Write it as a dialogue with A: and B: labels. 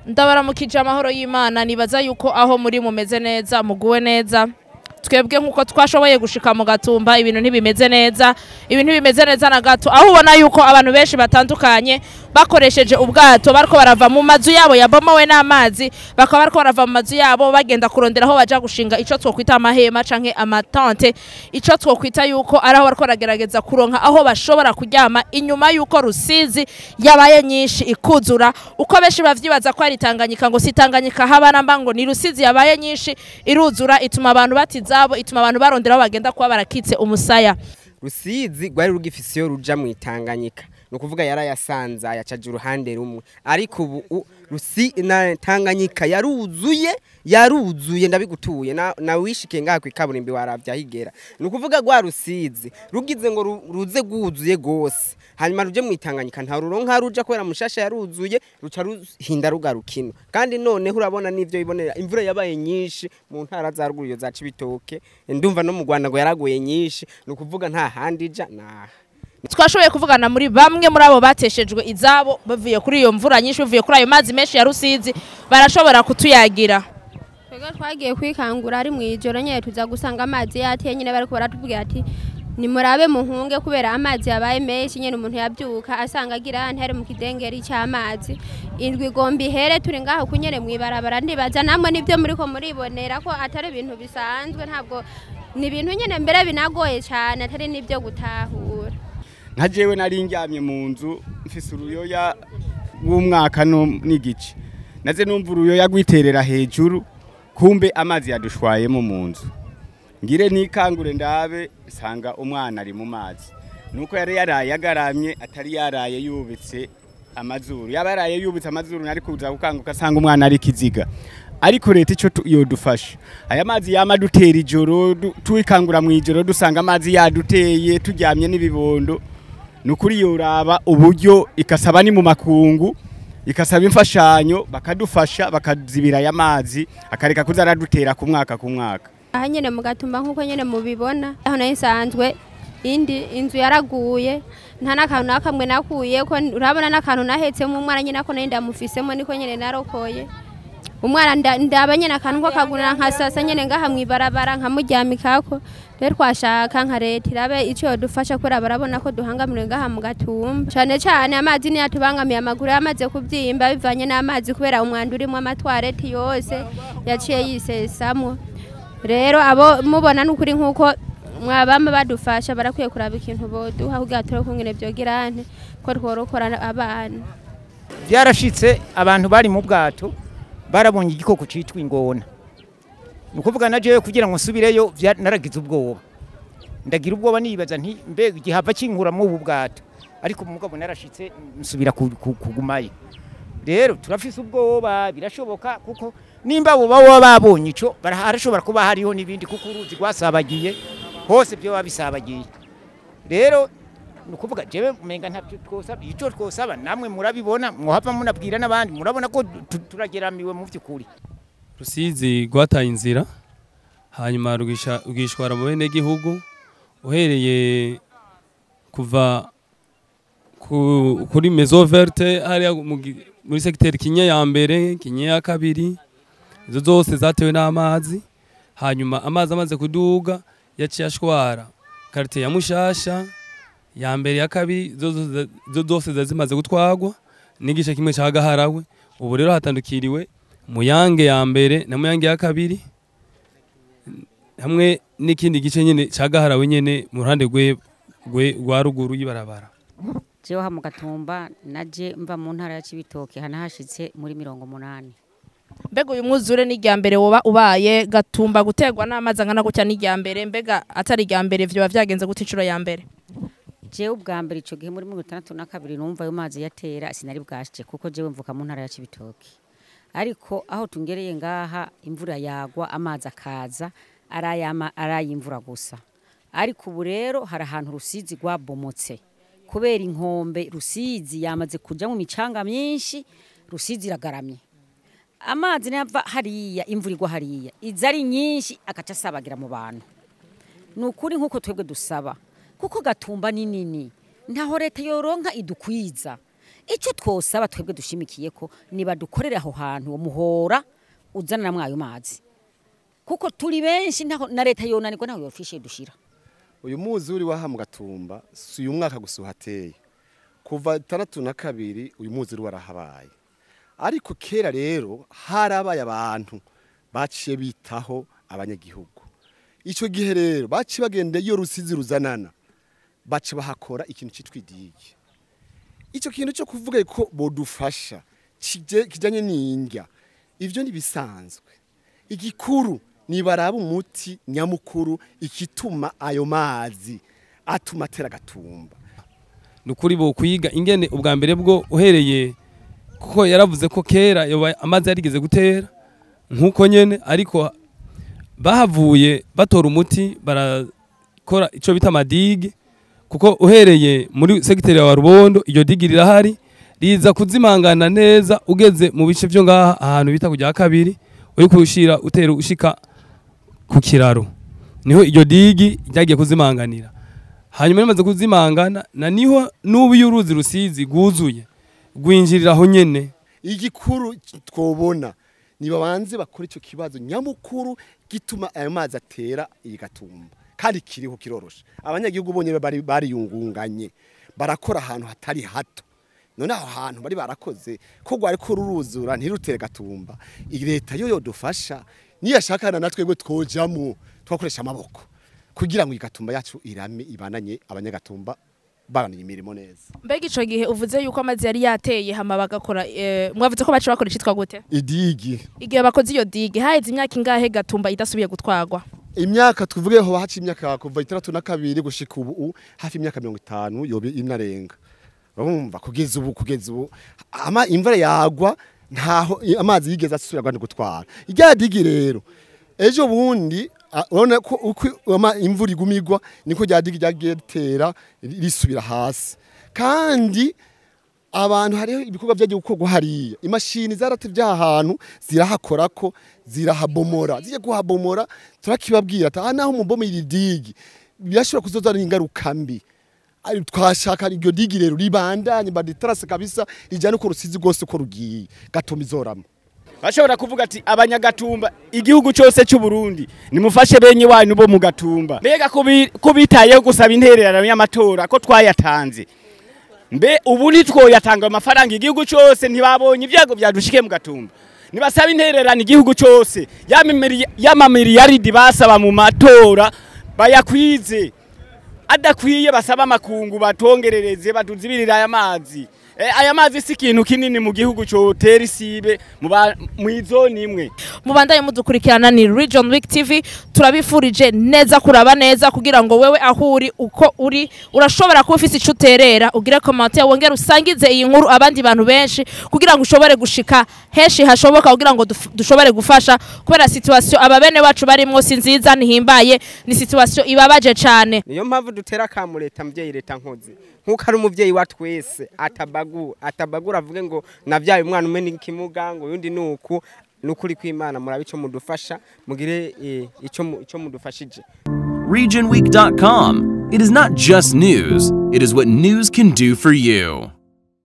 A: ndabaramukije amahoro y'imana nibaza yuko aho muri mumeze neza muguwe neza twebwe nk'uko twashoboye gushika mu gatumba ibintu ntibimeze neza ibintu ntibimeze neza na gato aho ubona yuko abantu benshi batandukanye bakoresheje ubwato bariko barava mu mazu yabo yabomowe n'amazi bakaba bariko barava mu mazu yabo bagenda kurondera aho baja gushinga ico twokwita amahema canke amatante ico twokwita yuko ari aho bariko baragerageza kuronka aho bashobora kuryama inyuma yuko rusizi yabaye nyinshi ikuzura uko benshi bavyibaza ko ari Tanganyika ngo si Tanganyika haba namba ngo ni rusizi yabaye nyinshi iruzura ituma abantu batizabo ituma abantu barondera aho bagenda kuba barakitse umusaya
B: rusizi rwari rugifise iyo ruja mu itanganyika ni ukuvuga yarayasanza yacaje uruhande rumwe ariko ubu u- rusi na tanganyika yaruzuye yaruzuye ndabigutuye na, na wishikiye ngaha kwikaburimbi waravya higera ni ukuvuga rwa rusizi rugize ngo ru- ruze rwuzuye gose hanyuma ruje mu itanganyika nta ruronka ruja kubera mushasha yaruzuye ruca ruhinda rugarukino kandi noneho urabona n'ivyo bibonera imvura yabaye nyinshi mu ntara za ruguru iyo za cibitoke ndumva no mu rwanda ngo yaraguye nyinshi ni ukuvuga nta handi ija naha
A: twashoboye kuvugana muri bamwe muri abo bateshejwe izabo bavuye kuri iyo mvura nyinshi bavuye kuri ayo mazi menshi ya rusizi barashobora kutuyagira
C: twebwe twagiye kwikangura ari mu ijoro nyine tuza gusanga amazi yateye nyine bariko baratubwira ati nimurabe muhunge kubera amazi yabaye menshi nyine umuntu yabyuka asanga agira ahantu hari mu kidengeri cy'amazi indwi igomba ihere turi ngaho kunyere mu ibarabara ndibaza namwe nibyo muriko muribonera ko atari ibintu bisanzwe ntabwo ni ibintu nyine mbere binagoye cyane atari n'ibyo gutahura
D: nka jewe nari ndyamye mu nzu mfise uruyoya w'umwaka no- n'igice naze numva uruyoya rwiterera hejuru kumbe amazi yadushwayemo mu nzu ngire nikangure ndabe sanga umwana ari mu mazi nuko yari yaraye agaramye atari yaraye yubitse amazuru yaba yaraye yubitse amazuru nari kuza gukanguka asanga umwana ari kiziga ariko leta ico tu- yodufasha aya mazi yama dutera ijoro du- twikangura mu ijoro dusanga amazi yaduteye turyamye n'ibibondo nukuri yoraba uburyo ikasaba ni mu makungu ikasaba imfashanyo bakadufasha bakazibira aya mazi akareka kuza aradutera ku mwaka ku mwaka
C: aha nyine mu gatumba nk'uko nyine mubibona aho nayo isanzwe indi inzu yaraguye nta n'akantu na kamwe nakuye ko urabona n'akantu nahetsemo umwana nyine ako nayo ndamufisemo niko nyine narokoye umwana nda- ndaba nyine akantu ko kagurira nkasasa nyine ngaha mu ibarabara nkamuryamikako rero twashaka nka leta irabe icyo yodufasha kubera barabona ko duhangamiriwe ngaha mu gatumba cyane cyane amazi niyo atubangamiye amaguru yamaze kubyimba bivanye n'amazi kubera umwanda urimo amatwareti yose yaciye yisesamo rero abo mubona n'ukuri nk'uko mwabama badufasha barakwiye kuraba ikintu boduha kugira turi kungene byogirane ko tworokora abana
E: byarashitse abantu bari mu bwato barabonye igikoko citwa ingona ni ukuvuga na jewe kugira ngo nsubireyo vya- naragize ubwoba ndagira ubwoba nibaza nti mbega igihava kinkura muri ubu bwato ariko mugabo narashitse nsubira ku- ku- kugumayo rero turafise ubwoba birashoboka kuko nimba abo baba babonye ico bara- harashobora kuba hariho n'ibindi kuko uruzi rwasabagiye hose byo bisabagiye rero ni ukuvuga jewe umenga ntabyo twosaba icyo twosaba namwe murabibona muhava munabwira n'abandi murabona ko tu- turageramiwe mu by'ukuri
F: rusizi rwataye inzira hanyuma rwisha- rwishwara mu bene gihugu uhereye kuva ku- kuri mezo verte hariya mu gi- muri segiteri kinye ya mbere kinye ya kabiri izo zose zatewe n'amazi hanyuma amazi amaze kuduga yaciye ashwara karite ya mushasha ya mbere ya kabiri zo zo- zo zose zari zimaze gutwagwa n'igice kimwe cya gaharawe ubu rero hatandukiriwe muyange ya mbere na muyange ya kabiri hamwe n'ikindi gice nyine cya gaharawe nyine mu ruhande rwe rwe- rwa ruguru y'ibarabara
G: jewe ha mu gatumba naje mva mu ntara ya Cibitoke hanahashitse muri mirongo munani
A: mbega uyu mwuzure ni irya mbere woba ubaye gatumba guterwa n'amazi angana gutya ni irya mbere mbega atari irya mbere vyoba vyagenze gute inshuro ya mbere
G: jewe ubwa mbere ico gihe muri mirongo itandatu na kabiri numva ayo mazi yatera sinari bwashe kuko jewe mvuka mu ntara ya Cibitoke ariko aho tungereye ngaha imvura yagwa amazi akaza arayama arayimvura gusa ariko ubu rero hari ahantu rusizi rwabomotse kubera inkombe rusizi yamaze kuja mu micanga myinshi rusizi iragaramye amazi nava hariya imvura igwa hariya iza ari nyinshi agaca asabagira mu bantu ni ukuri nk'uko twebwe dusaba kuko gatumba ni nini ntaho leta yoronka idukwiza icyo twosaba twebwe dushimikiye ko nibadukorere aho hantu uwo muhora uzana namwe ayo mazi kuko turi benshi ntaho na leta yonanirwa ntaho yofishe dushira
H: uyu muzuri waha mu gatumba si uyu mwaka gusa uhateye kuva itandatu na kabiri uyu muzuri warahabaye ariko kera rero harabaye abantu baciye bitaho abanyagihugu icyo gihe rero baciye bagenda iyo rusizi ruzanana baca bahakora ikintu cyitwa idigi icyo kintu cyo kuvuga ko bodufasha kije- kijyanye n'indya ibyo ntibisanzwe igikuru nibaraba umuti nyamukuru ikituma ayo mazi atuma atera agatumba
F: ni ukuri bo kwiga ingene ubwa mbere bwo uhereye kuko yaravuze ko kera yoba amazi yarigeze gutera nk'uko nyene ariko bahavuye batora umuti barakora icyo bita amadigi kuko uhereye muri segiteri ya rubondo iryo digi rirahari riza kuzimangana neza ugeze mu bice byo ngaha ahantu bita kujya kabiri uri kushira utera ushika ku kiraro niho iryo digi ryagiye kuzimanganira hanyuma rimaze kuzimangana na niho n'ubu iyo uruzi rusizi rwuzuye rwinjirira aho nyene
H: igikuru twobona nibabanze bakora icyo kibazo nyamukuru gituma ayo mazi atera iyi gatumba kandi kiriho kiroroshe abanyagihugu bonye bari bariyungunganye barakora ahantu hatari hato none aho hantu bari barakoze ko rwari ko ruruzura ntirutere gatumba iyi leta yo yodufasha niyashakana na twebwe twojamo twakoresha amaboko kugira ngo iyi gatumba yacu irame ibananye abanyagatumba bananiye imirimo neza
A: mbega ico gihe uvuze yuko amazi yari yateye hama bagakora eh, mwavuze ko baca bakora icitwa gute
H: idigi
A: igihe bakoze iyo digi haheze imyaka ingahe gatumba idasubiye gutwagwa
H: imyaka tuvuge ho haci imyaka kuva itandatu na kabiri gushika ubu hafi imyaka mirongo itanu yobe inarenga urumva kugeza ubu kugeza ubu ama imvura yagwa ntaho i- amazi yigeze asubira kwandi gutwara irya digi rero ejo bundi a- urabona ko uko ama- imvura igumigwa niko rya digi ryagiye ritera ri- risubira hasi kandi abantu hariho ibikorwa byagiye gukorwa hariya imashini zaratevye ahantu zirahakorako zirahabomora zijya kuhabomora turakibabwira ati aha naho umubomera idigi birashobora kuzozana ingaruka mbi Ari- twashaka iryo digi rero ribandanye baditarase kabisa rijyane uko rusizi rwose uko rugiye gatuma izorama
D: bashobora kuvuga ati abanyagatumba igihugu cyose cy'u Burundi nimufashe benye wanyu bo mu gatumba mbega ko bi- ko bitayeho gusaba intererano y'amatora ko twayatanze mbe ubu nitwoyatanga amafaranga igihugu cyose ntibabonye ibyago byadushike mu gatumba nibasaba intererano igihugu cyose y'amamiliyaridi basaba mu matora bayakwize adakwiye basaba amakungu batongerereze batuzibirira aya mazi Eh, aya mazi si ikintu kinini mu gihugu cyotera isibe mu ba- mw'izoni imwe
A: mubandaye mudukurikirana ni Region Week TV turabifurije neza kuraba neza kugira ngo wewe aho uri uko uri urashobora kuba ufise ico uterera ugire commentaire wongere usangize iyi nkuru abandi bantu benshi kugira ngo ushobore gushika henshi hashoboka kugira ngo duf- dushobore gufasha kubera situation aba bene wacu barimwo si nziza ntihimbaye ni situation ibabaje cane
B: niyo mpamvu dutera akamu leta mubyeyi leta nkozi nk'uko ari umubyeyi wa twese atabagu atabagura avuge ngo nabyaye umwana umwe n'ikimuga ngo uyundi ni uku ni ukuri kw'imana murabe icyo mudufasha mugire eh, icyo mu- icyo mudufashije
I: regionweek.com. It is not just news, it is what news can do for you.